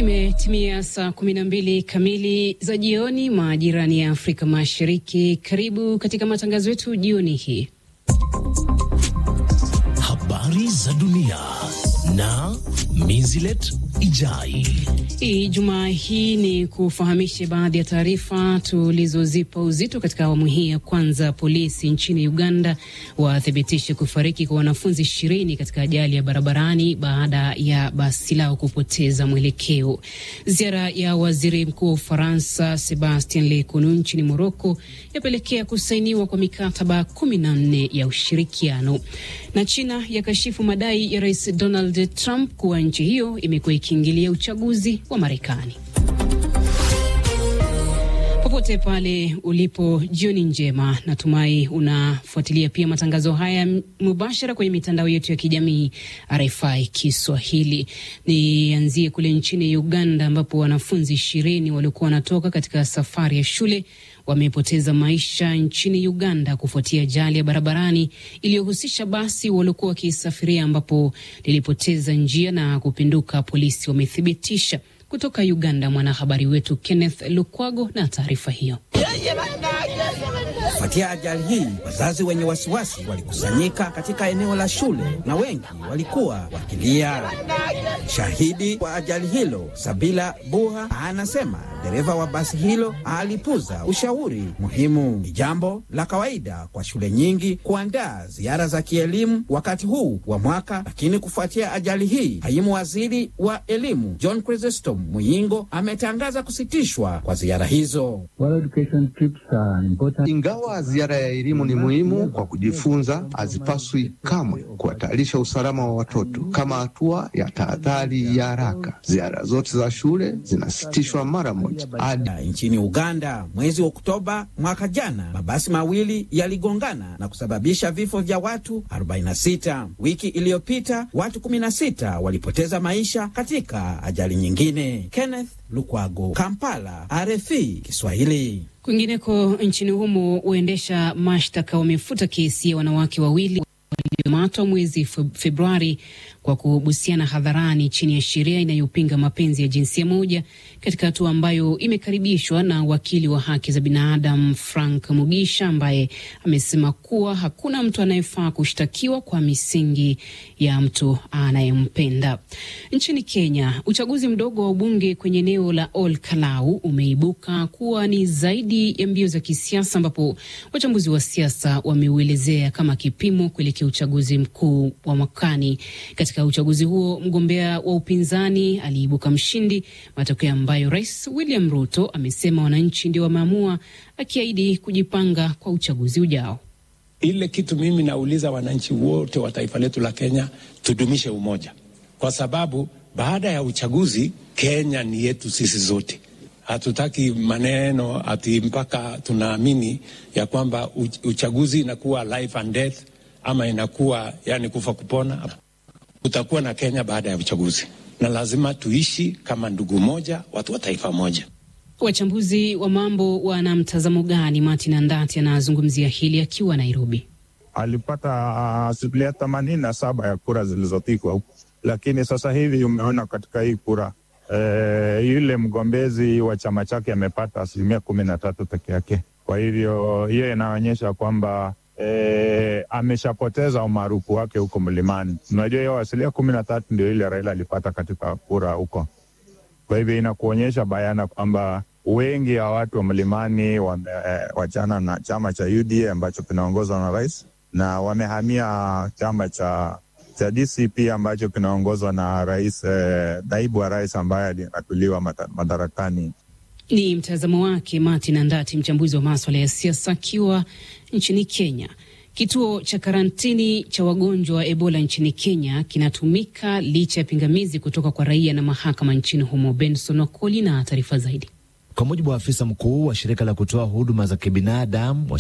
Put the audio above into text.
Imetimia saa kumi na mbili kamili za jioni majirani ya Afrika Mashariki. Karibu katika matangazo yetu jioni hii. Habari za dunia na Mizilet Ijai. Ijumaa hii ni kufahamishe baadhi ya taarifa tulizozipa uzito katika awamu hii ya kwanza. Polisi nchini Uganda wathibitishe kufariki kwa wanafunzi ishirini katika ajali ya barabarani baada ya basi lao kupoteza mwelekeo. Ziara ya waziri mkuu wa Ufaransa Sebastien Lecornu nchini Moroko yapelekea kusainiwa kwa mikataba kumi na nne ya ushirikiano. Na China yakashifu madai ya rais Donald Trump kuwa nchi hiyo imekuwa ikiingilia uchaguzi wa Marekani. Popote pale ulipo, jioni njema. Natumai unafuatilia pia matangazo haya mubashara kwenye mitandao yetu ya kijamii RFI Kiswahili. Nianzie kule nchini Uganda ambapo wanafunzi ishirini waliokuwa wanatoka katika safari ya shule wamepoteza maisha nchini Uganda kufuatia ajali ya barabarani iliyohusisha basi waliokuwa wakisafiria ambapo lilipoteza njia na kupinduka. Polisi wamethibitisha. Kutoka Uganda, mwanahabari wetu Kenneth Lukwago na taarifa hiyo. Kufuatia ajali hii, wazazi wenye wasiwasi walikusanyika katika eneo la shule na wengi walikuwa wakilia. Shahidi wa ajali hilo Sabila Buha anasema dereva wa basi hilo alipuza ushauri muhimu. Ni jambo la kawaida kwa shule nyingi kuandaa ziara za kielimu wakati huu wa mwaka, lakini kufuatia ajali hii, kaimu waziri wa elimu John Chrysostom Muyingo ametangaza kusitishwa kwa ziara hizo. Ingawa ziara ya elimu ni muhimu kwa kujifunza, hazipaswi kamwe kuhatarisha usalama wa watoto. Kama hatua ya tahadhari ya haraka, ziara zote za shule zinasitishwa mara moja. Hadi nchini Uganda, mwezi Oktoba mwaka jana, mabasi mawili yaligongana na kusababisha vifo vya watu 46. Wiki iliyopita watu 16 walipoteza maisha katika ajali nyingine. Kenneth Lukwago, Kampala, RFI Kiswahili. Kwingineko nchini humo, waendesha mashtaka wamefuta kesi ya wanawake wawili waliomatwa mwezi Februari kwa kubusiana hadharani chini ya sheria inayopinga mapenzi ya jinsia moja, katika hatua ambayo imekaribishwa na wakili wa haki za binadamu Frank Mugisha, ambaye amesema kuwa hakuna mtu anayefaa kushtakiwa kwa misingi ya mtu anayempenda. Nchini Kenya, uchaguzi mdogo wa ubunge kwenye eneo la Ol Kalau umeibuka kuwa ni zaidi ya mbio za kisiasa, ambapo wachambuzi wa siasa wameuelezea kama kipimo kuelekea uchaguzi mkuu wa mwakani. Katika uchaguzi huo mgombea wa upinzani aliibuka mshindi, matokeo ambayo Rais William Ruto amesema wananchi ndio wameamua, akiahidi kujipanga kwa uchaguzi ujao. Ile kitu mimi nauliza wananchi wote wa taifa letu la Kenya, tudumishe umoja, kwa sababu baada ya uchaguzi Kenya ni yetu sisi zote. Hatutaki maneno ati mpaka tunaamini ya kwamba uchaguzi inakuwa life and death ama inakuwa yani kufa kupona. Kutakuwa na Kenya baada ya uchaguzi, na lazima tuishi kama ndugu moja, watu wa taifa moja. Wachambuzi wa mambo wana mtazamo gani? Martin Andati anazungumzia hili akiwa Nairobi. Alipata asilimia uh, themanini na saba ya kura zilizopigwa huku, lakini sasa hivi umeona katika hii kura e, yule mgombezi wa chama chake amepata asilimia kumi na tatu peke yake. Kwa hivyo hiyo inaonyesha kwamba E, ameshapoteza umaarufu wake huko mlimani. Unajua hiyo asilimia kumi na tatu ndio ile Raila alipata katika kura huko. Kwa hivyo inakuonyesha bayana kwamba wengi wa watu wa mlimani wamewachana na chama cha UDA ambacho kinaongozwa na rais na wamehamia chama cha cha DCP ambacho kinaongozwa na rais eh, naibu wa rais ambaye alinatuliwa madarakani. Ni mtazamo wake Martin Andati, mchambuzi wa maswala ya siasa akiwa nchini Kenya. Kituo cha karantini cha wagonjwa wa Ebola nchini Kenya kinatumika licha ya pingamizi kutoka kwa raia na mahakama nchini humo. Benson Wakoli na taarifa zaidi. Kwa mujibu wa afisa mkuu wa shirika la kutoa huduma za kibinadamu